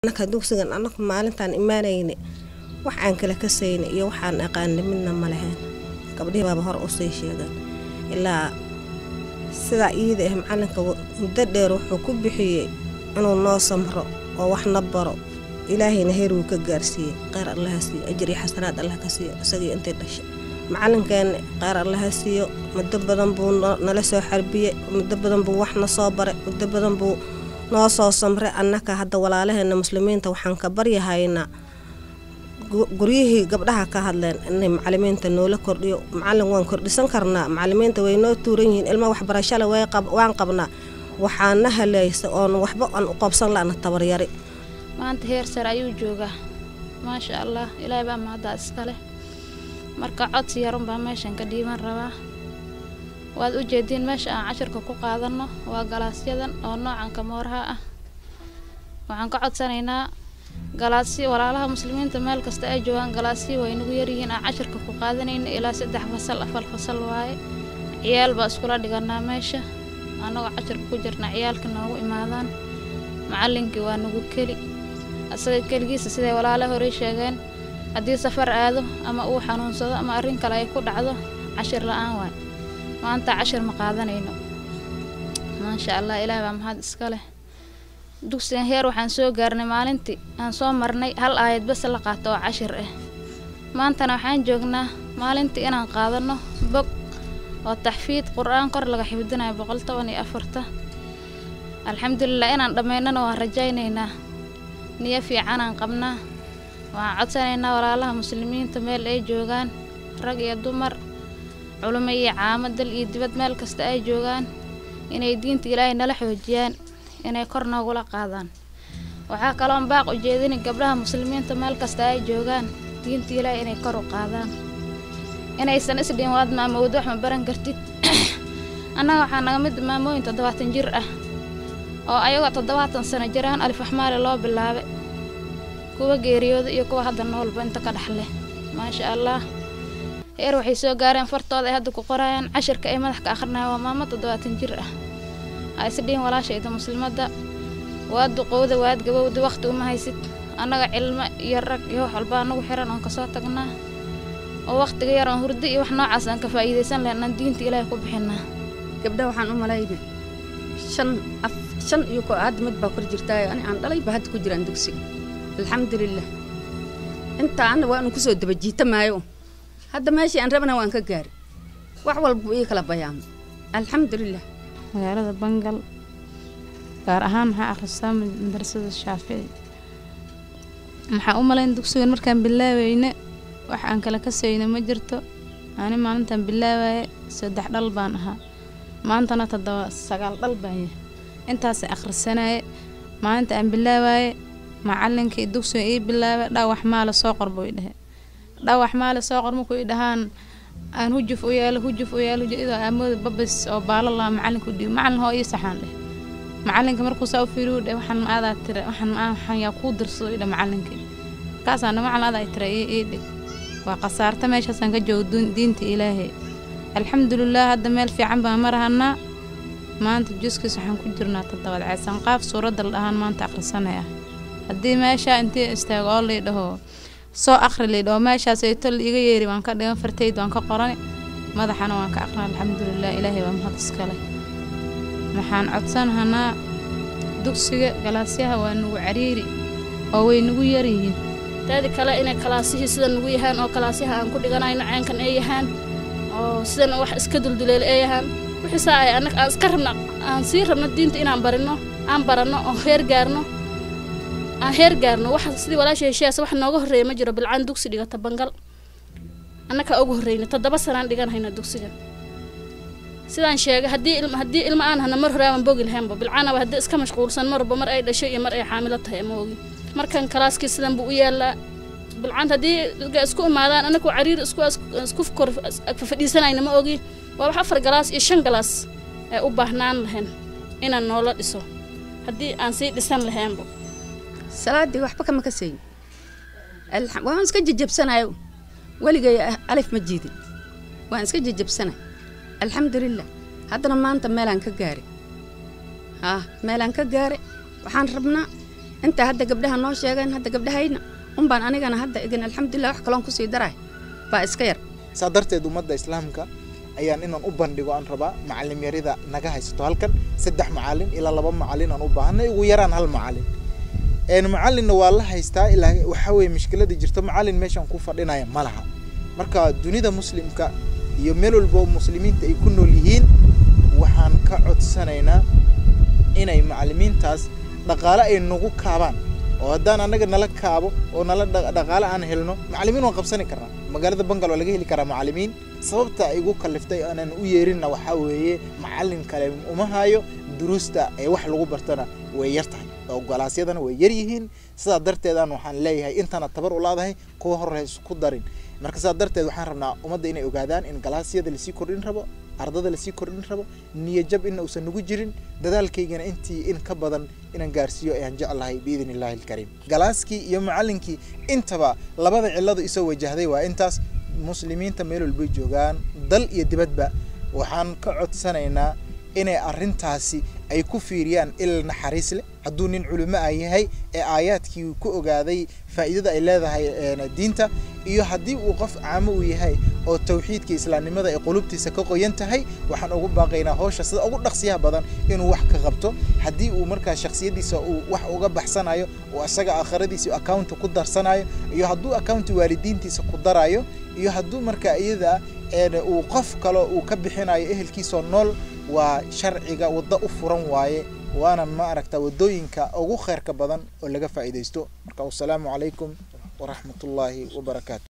anaka dugsigan anaku maalintaan imaanayne wax aan kala kasayna iyo waxaan aqaana midna ma lahayn gabdhihii baaba hor usii sheegan ilaa sidaa iida ah macalinka muddo dheer wuxuu ku bixiyey inuu noo samro oo waxna baro ilaahayna heer wuu ka gaarsiiyey qeyr allaha siiyo ajir iyo xasanaad allah ka siiyo isagii intay dhashay macalinkeena qeyr allaha siiyo muddo badan buu nala soo xarbiyey muddo badan buu waxna soo baray muddo badan buu noo soo samray annaka hadda walaalaheena muslimiinta waxaan ka baryahaynaa guryihii gabdhaha ka hadleen inay macalimiinta noola kordhiyo macalin waan kordhisan karnaa macalimiinta way noo tuuran yihiin ilma waxbarashale waan qabnaa waxaana haleysa oon waxba aan u qabsan la'na tabaryari maanta heer sare ayuu joogaa maasha allah ilaahay baa mahaddaa iskale marka codsi yarun baa meeshan ka dhiiban rabaa waad u jeediin meesha aan cashirka ku qaadanno waa galaasyadan oo noocan kamooraha ah waxaan ka codsanaynaa galaasyo walaalaha muslimiinta meel kasta ay joogaan galaasyo way nagu yaryihiin aan cashirka ku qaadanayna ilaa saddex fasal afar fasal waaye ciyaal baa iskula dhiganaa meesha annagoo cashirka ku jirna ciyaalka noogu imaadaan macallinkii waa nagu keli asaga keligiisa siday walaala horey sheegeen haddii safar aado ama uu xanuunsado ama arrin kale ay ku dhacdo cashir la-aan waay maanta cashir ma qaadanayno maasha allah ilaah baa mahad iska leh dugsigan heer waxaan soo gaarnay maalintii aan soo marnay hal aayad bas la qaato oo cashir ah maantana waxaan joognaa maalintii inaan qaadanno bog oo taxfiid qur-aan kor laga xifdinayo boqol toban iyo afarta alxamdulilah inaan dhammaynana waan rajaynaynaa niyo fiicanaan qabnaa waxaan codsanaynaa walaalaha muslimiinta meel ay joogaan rag iyo dumar culimo iyo caamo dal iyo dibad meel kasta ay joogaan inay diinta ilaahay nala xoojiyaan inay kor noogula qaadaan waxaa kaloon baaq u jeedini gabdhaha muslimiinta meel kasta ay joogaan diinta ilaahay inay kor u qaadaan inaysan isdhiin waad maamowda wax ma baran kartid annaga waxaa naga mid maamooyin toddobaatan jir ah oo ayagoo toddobaatan sano jiraan alif axmaali loo bilaabay kuwa geeriyooda iyo kuwa hadda noolba inta ka dhexleh maasha allah heer waxay soo gaareen fartooda ay hadda ku qorayaan cashirka ay madax ka akhrinayan waa maamo toddobaatan jir ah ha isdhihin walaashayda muslimadda waad duqowda waad gabowda wakhti uma haysid annaga cilmo iyo rag iyo wax walba anagu xiran oon kasoo tagnaa oo wakhtiga yar oon hurdo iyo wax noocaas aan ka faa'iidaysan lahayn aan diinta ilaahay ku bixinaa gabdha waxaan u malaynay shan af shan iyo ko hadda mid baa kor jirtaayo ani aan dhalayba hadda ku jiraan dugsiga alxamdulilah intaa anna waanu kusoo daba jiita maayo hadda meeshii aan rabana waan ka gaari wax walba ii kala bayaamo alxamdulilah magaalada bangal gaar ahaan maxaa akhristaa madrasada shaafici maxaa u malayn dugsigan markaan bilaaweyne wax aan kala kasayno ma jirto ani maalintaan bilaawaye saddex dhal baan ahaa maantana toddoba sagaal dhal baan yahay intaasay akhrisanaye maalinta aan bilaawaye macalinkii dugsiga ii bilaabay dhawax maale soo qor buu i dhehe dhawax maale soo qor markuu i dhahaan aan hujuf u yeelo hujuf u yeelo idoo aamooda babas oo baalo laa macalinku dhiib macalin hoo ii saxaan dheh macalinka markuu saa u fiiriyu dheh waxaan ma aadaa tire waxaan ma waxaan yaa kuu dirsado i dheh macalinkii markaasaan macalin aadaa tire ii ii dhig waa khasaarta meeshaasaan ka joogo diinta ilaahay alxamdulilah hadda meel fiican baan marahanaa maanta juskiis waxaan ku jirnaa toddobaad ceesan qaaf suuradda la dhahaan maanta akhrisanay ah haddii meeshaa intii istaago oo lay dhaho soo akhri lay dhaho meeshaas ay tol iga yeeri waan ka dhigan fartayd waan ka qorani madaxana waan ka aqrina alxamdulilah ilaahay waa mahad iskale waxaan codsanahanaa dugsiga galaasyaha waa nagu cariiri oo way nagu yaryihiin taadi kale inay kalaasihii sida nagu yahaan oo kalaasyaha aan ku dhiganayno ceenkan ay yahaan oo sidan wax iska dulduleela ay yahaan wixiisaa ay annaga aan iska rabna aan sii rabno diinta inaan barino aan baranno oo heer gaarno aan heer gaarno wax sidii walaasha heshiyaas wax nooga horreeya ma jiro bilcaan dugsi dhigata bangal annakaa ugu horreyna toddoba sanaan dhiganhayna dugsigan sidaan sheegay haddii ilma haddii ilma aan hana mar hore aan bogi lahaynba bilcaanaba haddii iska mashquulsan marba mar ay dhashay iyo mar ay xaamilo tahay ama ogi markan kalaaskii sidan buu u yaallaa bilcaan haddii isku imaadaan annagu cariir isku isku kor fadhiisanayna ma ogi waa wax afar galaas iyo shan galaas ee u baahnaan lahayn inaan noola dhiso haddii aan sii dhisan lahaynba salaadii waxba kama kasayn waan iska jajabsanayo weligay alif ma jiidin waan iska jajabsanay alxamdulilah haddana maanta meelaan ka gaari haa meelaan ka gaari waxaan rabnaa inta hadda gabdhaha noo sheegeen hadda gabdhahayna unbaan anigana hadda igin alxamdulilah wax kaloon kusii daray baa iska yar saa darteed ummadda islaamka ayaan inaan u bandhigo aan rabaa macalim yarida naga haysato halkan saddex macalin ilaa laba macalin aan u baahanay ugu yaraan hal macalin een macalinna waa la haystaa ilaa waxaa weeye mushkiladii jirto macalin meeshaan ku fadhinaya ma laha marka dunida muslimka iyo meel walba oo muslimiinta ay ku nool yihiin waxaan ka codsanaynaa inay macalimiintaas dhaqaale ay nagu kaabaan oo haddaan annaga nala kaabo oo nala dha- dhaqaale aan helno macalimiin waan qabsani karnaa magaalada bangal waa laga heli karaa macalimiin sababta igu kaliftay aanan u yeerinna waxaa weeye macalin kale uma hayo duruusta ee wax lagu bartana way yar tahay oo galaasyadana way yar yihiin sidaa darteedaan waxaan leeyahay intana tabar u laadahay kuwa hore ha isku darin marka sidaa darteed waxaan rabnaa ummadda inay ogaadaan in galaasyada lasii kordhin rabo ardada lasii kordhin rabo niyajab in uusan nagu jirin dadaalkaygana intii in ka badan inaan gaarsiiyo ayaan jeclahay biidn illaahi alkariim galaaskii iyo macallinkii intaba labada cilladu isoo wajahday waa intaas muslimiinta meel walbay joogaan dal iyo dibadba waxaan ka codsanaynaa inay arrintaasi ay ku fiiriyaan il naxariis leh hadduu nin culimo ah yahay ee aayaadkii ku ogaaday faa'iidada ay leedahay een, diinta iyo haddii uu qof caamo uu yahay oo tawxiidka islaamnimada ay qulubtiisa ka qoyan tahay waxaan ugu baaqaynaa howsha sida ugu dhaqsiyaha badan inuu wax ka qabto haddii uu markaa shakhsiyadiisa uu wax uga baxsanayo oo isaga aakhiradiisa accounta ku darsanayo iyo hadduu accounta waalidiintiisa ku darayo iyo hadduu markaa iyada een, uu qof kale uu ka bixinayo ehelkiisoo nool waa sharciga waddo u furan waaye waana ma aragta waddooyinka ugu khayrka badan oo laga faa'iidaysto marka wassalaamu calaykum waraxmatullaahi wabarakaatu